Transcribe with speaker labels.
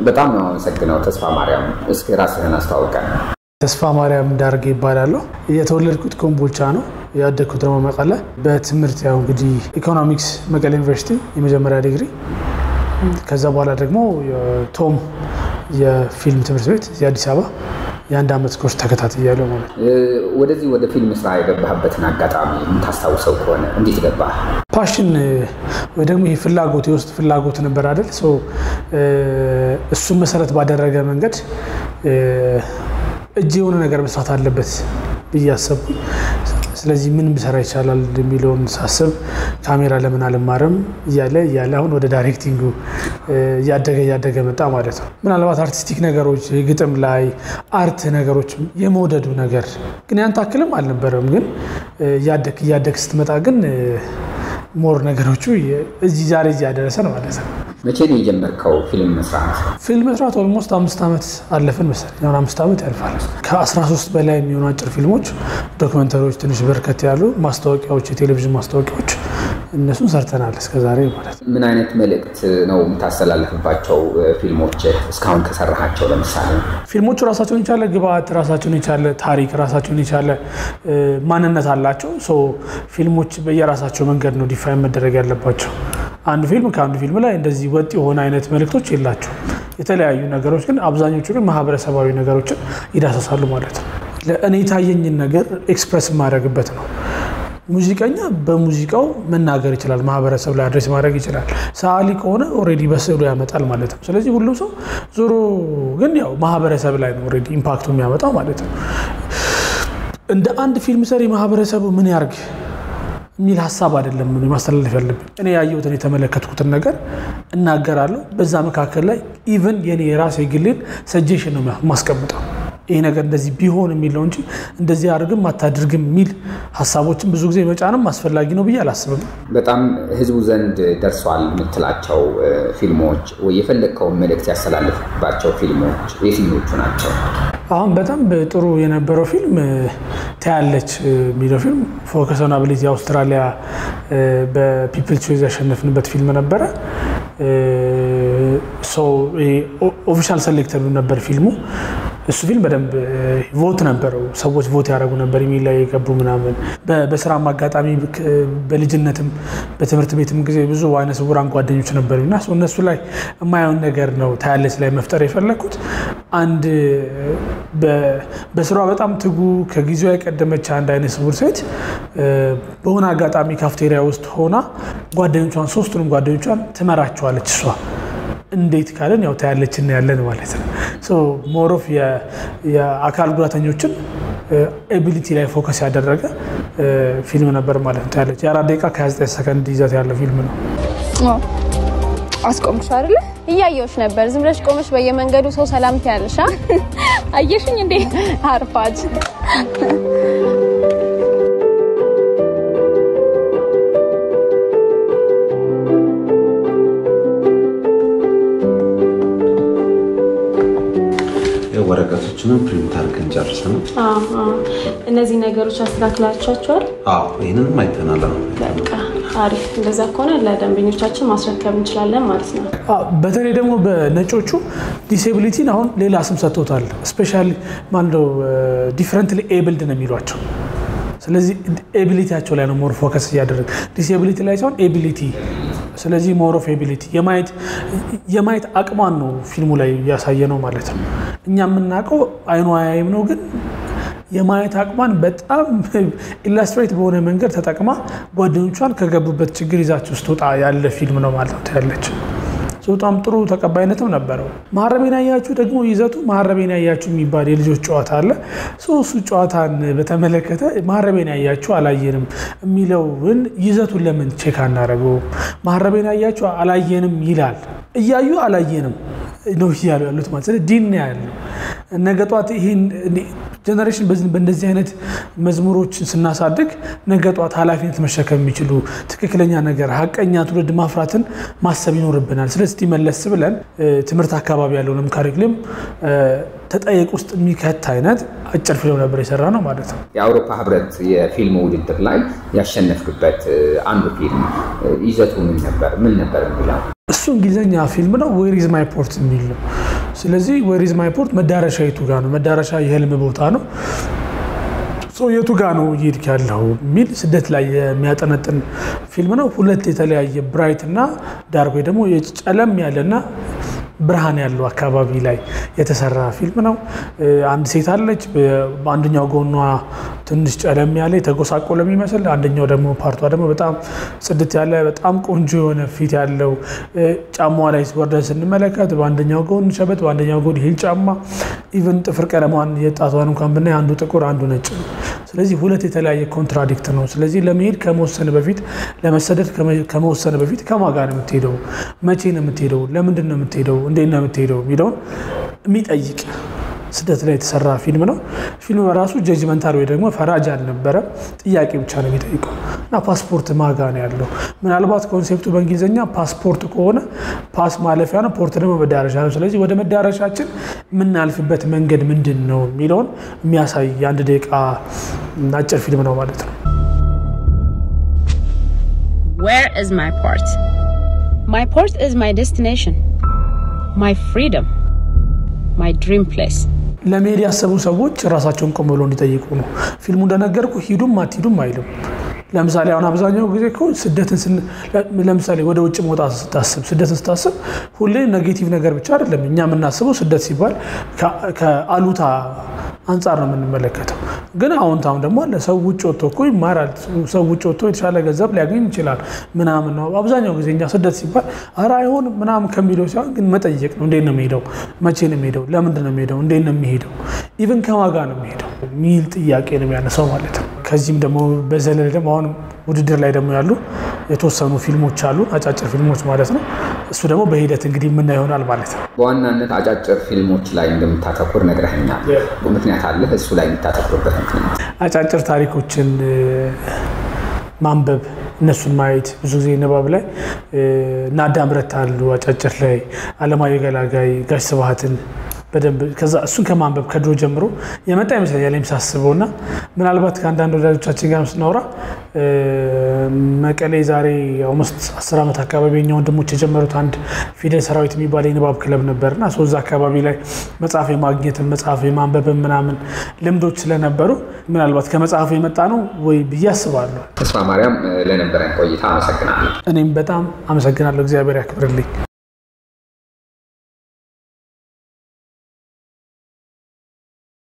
Speaker 1: በጣም ነው አመሰግነው ተስፋ ማርያም። እስኪ ራስህን አስተዋውቀን።
Speaker 2: ተስፋ ማርያም ዳርጌ ይባላለሁ። የተወለድኩት ኮምቦልቻ ነው። ያደግኩት ደግሞ መቀለ። በትምህርት ያው እንግዲህ ኢኮኖሚክስ መቀለ ዩኒቨርሲቲ የመጀመሪያ ዲግሪ፣ ከዛ በኋላ ደግሞ ቶም የፊልም ትምህርት ቤት እዚህ አዲስ አበባ የአንድ ዓመት ኮርስ ተከታትያለሁ ማለት ነው።
Speaker 1: ወደዚህ ወደ ፊልም ስራ የገባህበትን አጋጣሚ የምታስታውሰው ከሆነ እንዴት ገባህ?
Speaker 2: ፓሽን ወይ ደግሞ ይህ ፍላጎት የውስጥ ፍላጎት ነበር አይደል? እሱን መሰረት ባደረገ መንገድ እጅ የሆነ ነገር መስራት አለበት ብዬ አሰብኩኝ። ስለዚህ ምን ብሰራ ይቻላል የሚለውን ሳስብ ካሜራ ለምን አልማርም እያለ እያለ አሁን ወደ ዳይሬክቲንጉ እያደገ እያደገ መጣ ማለት ነው። ምናልባት አርቲስቲክ ነገሮች ግጥም ላይ አርት ነገሮች የመውደዱ ነገር ግን ያን ታክልም አልነበረም። ግን እያደግ እያደግ ስትመጣ ግን ሞር ነገሮቹ እዚህ ዛሬ እዚህ ያደረሰን ማለት ነው።
Speaker 1: መቼ ነው የጀመርከው ፊልም መስራት?
Speaker 2: ፊልም መስራት ኦልሞስት አምስት ዓመት አለፍን መሰለኝ። አሁን አምስት ዓመት ያልፋል። ከ13 በላይ የሚሆኑ አጭር ፊልሞች፣ ዶክመንተሪዎች፣ ትንሽ በርከት ያሉ ማስታወቂያዎች፣ የቴሌቪዥን ማስታወቂያዎች እነሱን ሰርተናል እስከዛሬ ማለት ነው።
Speaker 1: ምን አይነት መልእክት ነው የምታስተላልፍባቸው ፊልሞች እስካሁን ከሰራሃቸው? ለምሳሌ
Speaker 2: ፊልሞቹ ራሳቸውን የቻለ ግብአት፣ ራሳቸውን የቻለ ታሪክ፣ ራሳቸውን የቻለ ማንነት አላቸው። ሶ ፊልሞች በየራሳቸው መንገድ ነው ዲፋይን መደረግ ያለባቸው። አንዱ ፊልም ከአንዱ ፊልም ላይ እንደዚህ ወጥ የሆነ አይነት መልእክቶች የላቸው። የተለያዩ ነገሮች ግን አብዛኞቹ ግን ማህበረሰባዊ ነገሮችን ይዳሰሳሉ ማለት ነው። ለእኔ የታየኝን ነገር ኤክስፕረስ የማደርግበት ነው። ሙዚቀኛ በሙዚቃው መናገር ይችላል፣ ማህበረሰብ ላይ አድሬስ ማድረግ ይችላል። ሰዓሊ ከሆነ ኦልሬዲ በስዕሉ ያመጣል ማለት ነው። ስለዚህ ሁሉም ሰው ዞሮ ግን ያው ማህበረሰብ ላይ ነው ኦልሬዲ ኢምፓክቱ የሚያመጣው ማለት ነው። እንደ አንድ ፊልም ሰሪ ማህበረሰቡ ምን ያርግ የሚል ሀሳብ አይደለም ማስተላለፍ ያለብኝ። እኔ ያየሁትን የተመለከትኩትን ነገር እናገራለሁ። በዛ መካከል ላይ ኢቨን የኔ የራሴ ግሌን ሰጀሽን ነው ማስቀምጠው። ይሄ ነገር እንደዚህ ቢሆን የሚል ነው እንጂ እንደዚህ አድርግም አታድርግም የሚል ሀሳቦችን ብዙ ጊዜ መጫንም አስፈላጊ ነው ብዬ አላስብም።
Speaker 1: በጣም ህዝቡ ዘንድ ደርሷል የምትላቸው ፊልሞች ወይ የፈለግከውን መልእክት ያስተላልፍባቸው ፊልሞች የትኞቹ ናቸው?
Speaker 2: አሁን በጣም ጥሩ የነበረው ፊልም ታያለች የሚለው ፊልም ፎከስ ኦን አቢሊቲ የአውስትራሊያ በፒፕል ቾይዝ ያሸነፍንበት ፊልም ነበረ። ኦፊሻል ሰሌክተር ነበር ፊልሙ። እሱ ፊልም በደንብ ቮት ነበረው። ሰዎች ቮት ያደረጉ ነበር ኢሜል ላይ የገቡ ምናምን። በስራም አጋጣሚ በልጅነትም በትምህርት ቤትም ጊዜ ብዙ አይነ ስውራን ጓደኞች ነበሩ እና እነሱ ላይ የማየውን ነገር ነው ታያለች ላይ መፍጠር የፈለግኩት። አንድ በስራዋ በጣም ትጉ ከጊዜዋ የቀደመች አንድ አይነ ስውር ሴት በሆነ አጋጣሚ ካፍቴሪያ ውስጥ ሆና ጓደኞቿን ሶስቱንም ጓደኞቿን ትመራቸዋለች እሷ እንዴት ካለን ያው ታያለች እና ያለን ማለት ነው። ሞሮፍ የአካል ጉዳተኞችን ኤቢሊቲ ላይ ፎከስ ያደረገ ፊልም ነበር ማለት ነው። ታያለች የአራት ደቂቃ ከ29 ሰከንድ ይዘት ያለው ፊልም ነው።
Speaker 3: አስቆምሽ አይደለ? እያየሁሽ ነበር። ዝም ብለሽ ቆመሽ በየመንገዱ ሰው ሰላም ትያለሽ። አየሽኝ እንዴ? አርፋጅ
Speaker 4: ወረቀቶችንም ፕሪንት አድርገን ጨርሰናል።
Speaker 5: እነዚህ ነገሮች አስተካክላችኋቸዋል?
Speaker 4: አዎ ይህንንም አይተናል። አሁን
Speaker 5: በቃ አሪፍ። እንደዛ ከሆነ ለደንበኞቻችን ማስረከብ እንችላለን ማለት ነው።
Speaker 2: በተለይ ደግሞ በነጮቹ ዲሴቢሊቲን አሁን ሌላ ስም ሰጥቶታል። ስፔሻሊ ማንለው ዲፍረንትሊ ኤብልድ ነው የሚሏቸው። ስለዚህ ኤቢሊቲያቸው ላይ ነው ሞር ፎከስ እያደረግ ዲሴቢሊቲ ላይ ሳይሆን ኤቢሊቲ ስለዚህ ሞር ኦፍ ኤቢሊቲ የማየት አቅሟን ነው ፊልሙ ላይ እያሳየ ነው ማለት ነው። እኛ የምናውቀው አይኗ አያይም ነው፣ ግን የማየት አቅሟን በጣም ኢላስትሬት በሆነ መንገድ ተጠቅማ ጓደኞቿን ከገቡበት ችግር ይዛችሁ ስትወጣ ያለ ፊልም ነው ማለት ነው ያለች በጣም ጥሩ ተቀባይነትም ነበረው። መሀረቤን ያያችሁ ደግሞ ይዘቱ መሀረቤን ያያችሁ የሚባል የልጆች ጨዋታ አለ። እሱ ጨዋታን በተመለከተ መሀረቤን ያያችሁ አላየንም የሚለውን ይዘቱን ለምን ቼክ አናደርገውም? መሀረቤን ያያችሁ አላየንም ይላል። እያዩ አላየንም ነው እያሉ ያሉት ማለት ስለዚህ ዲን ያለው ነገ ጧት ይህን ጀኔሬሽን በእንደዚህ አይነት መዝሙሮችን ስናሳድግ ነገ ጧት ኃላፊነት መሸከም የሚችሉ ትክክለኛ ነገር ሀቀኛ ትውልድ ማፍራትን ማሰብ ይኖርብናል። ስለዚህ መለስ ብለን ትምህርት አካባቢ ያለውንም ካሪኩለም ተጠየቅ ውስጥ የሚከት አይነት አጭር ፊልም ነበር የሰራ ነው ማለት ነው።
Speaker 1: የአውሮፓ ህብረት የፊልም ውድድር ላይ ያሸነፍክበት አንዱ ፊልም ይዘቱ ምን ነበር? ምን ነበር የሚለው?
Speaker 2: እሱ እንግሊዝኛ ፊልም ነው። ዌር ኢዝ ማይ ፖርት የሚል ነው። ስለዚህ ወሪዝ ማይ ፖርት መዳረሻ የቱ ጋር ነው? መዳረሻ የህልም ቦታ ነው። ሰው የቱ ጋ ነው እየሄድክ ያለው የሚል ስደት ላይ የሚያጠነጥን ፊልም ነው። ሁለት የተለያየ ብራይት እና ዳርክ ወይ ደግሞ ጨለም ያለና ብርሃን ያለው አካባቢ ላይ የተሰራ ፊልም ነው። አንድ ሴት አለች። በአንደኛው ጎኗ ትንሽ ጨለም ያለ የተጎሳቆለ የሚመስል አንደኛው ደግሞ ፓርቷ ደግሞ በጣም ጽድት ያለ በጣም ቆንጆ የሆነ ፊት ያለው ጫማዋ ላይ ወርደን ስንመለከት በአንደኛው ጎን ሸበት፣ በአንደኛው ጎን ሂል ጫማ ኢቨን ጥፍር ቀለሟን የጣቷን እንኳን ብናይ አንዱ ጥቁር አንዱ ነጭ ነው። ስለዚህ ሁለት የተለያየ ኮንትራዲክት ነው። ስለዚህ ለመሄድ ከመወሰን በፊት ለመሰደድ ከመወሰን በፊት ከማን ጋር ነው የምትሄደው? መቼ ነው የምትሄደው? ለምንድን ነው የምትሄደው? እንዴት ነው የምትሄደው? የሚለውን የሚጠይቅ ስደት ላይ የተሰራ ፊልም ነው። ፊልም በራሱ ጀጅመንታል ወይ ደግሞ ፈራጅ አልነበረም። ጥያቄ ብቻ ነው የሚጠይቀው እና ፓስፖርት ማጋ ነው ያለው። ምናልባት ኮንሴፕቱ በእንግሊዝኛ ፓስፖርት ከሆነ ፓስ ማለፊያ ነው፣ ፖርት ደግሞ መዳረሻ ነው። ስለዚህ ወደ መዳረሻችን የምናልፍበት መንገድ ምንድን ነው የሚለውን የሚያሳይ የአንድ ደቂቃ አጭር ፊልም ነው ማለት ነው።
Speaker 6: Where is my port? My port is my destination, my freedom, my dream place.
Speaker 2: ለመሄድ ያሰቡ ሰዎች ራሳቸውን ቆም ብሎ እንዲጠይቁ ነው። ፊልሙ እንደነገርኩ ሂዱም አትሂዱም አይልም። ለምሳሌ አሁን አብዛኛው ጊዜ እኮ ስደትን ለምሳሌ ወደ ውጭ መውጣት ስታስብ ስደትን ስታስብ ሁሌ ኔጌቲቭ ነገር ብቻ አይደለም። እኛ የምናስበው ስደት ሲባል ከአሉታ አንጻር ነው የምንመለከተው። ግን አዎንታም ደግሞ አለ። ሰው ውጭ ወጥቶ እኮ ይማራል። ሰው ውጭ ወጥቶ የተሻለ ገንዘብ ሊያገኝ ይችላል ምናምን ነው። አብዛኛው ጊዜ እኛ ስደት ሲባል ኧረ አይሆንም ምናምን ከሚለው ሲሆን ግን መጠየቅ ነው። እንዴት ነው የሚሄደው? መቼ ነው የሚሄደው? ለምንድን ነው የሚሄደው? እንዴት ነው የሚሄደው? ኢቨን ከማጋ ነው የሚሄደው ሚል ጥያቄ ነው የሚያነሳው ማለት ነው። ከዚህም ደግሞ በዘለለ ደግሞ አሁን ውድድር ላይ ደግሞ ያሉ የተወሰኑ ፊልሞች አሉ፣ አጫጭር ፊልሞች ማለት ነው። እሱ ደግሞ በሂደት እንግዲህ የምናየው ይሆናል ማለት ነው።
Speaker 1: በዋናነት አጫጭር ፊልሞች ላይ እንደምታተኩር ነግረኸኛል። ምክንያት አለ እሱ ላይ የምታተኩርበት ምክንያት?
Speaker 2: አጫጭር ታሪኮችን ማንበብ እነሱን ማየት ብዙ ጊዜ ንባብ ላይ እና አዳም ረታ አሉ አጫጭር ላይ አለማየሁ ገላጋይ፣ ጋሽ ስብሐትን በደንብ ከዛ እሱን ከማንበብ ከድሮ ጀምሮ የመጣ ይመስለኛል ሳስበው እና ምናልባት ከአንዳንድ ወዳጆቻችን ጋር ስናወራ መቀሌ ዛሬ ኦልሞስት አስር ዓመት አካባቢ የኛ ወንድሞች የጀመሩት አንድ ፊደል ሰራዊት የሚባል የንባብ ክለብ ነበር እና እዛ አካባቢ ላይ መጽሐፍ የማግኘትን መጽሐፍ የማንበብን ምናምን ልምዶች ስለነበሩ ምናልባት ከመጽሐፉ የመጣ ነው ወይ ብዬ አስባለሁ።
Speaker 1: ተስፋ ማርያም፣ ለነበረን ቆይታ አመሰግናለሁ።
Speaker 2: እኔም በጣም አመሰግናለሁ። እግዚአብሔር ያክብርልኝ።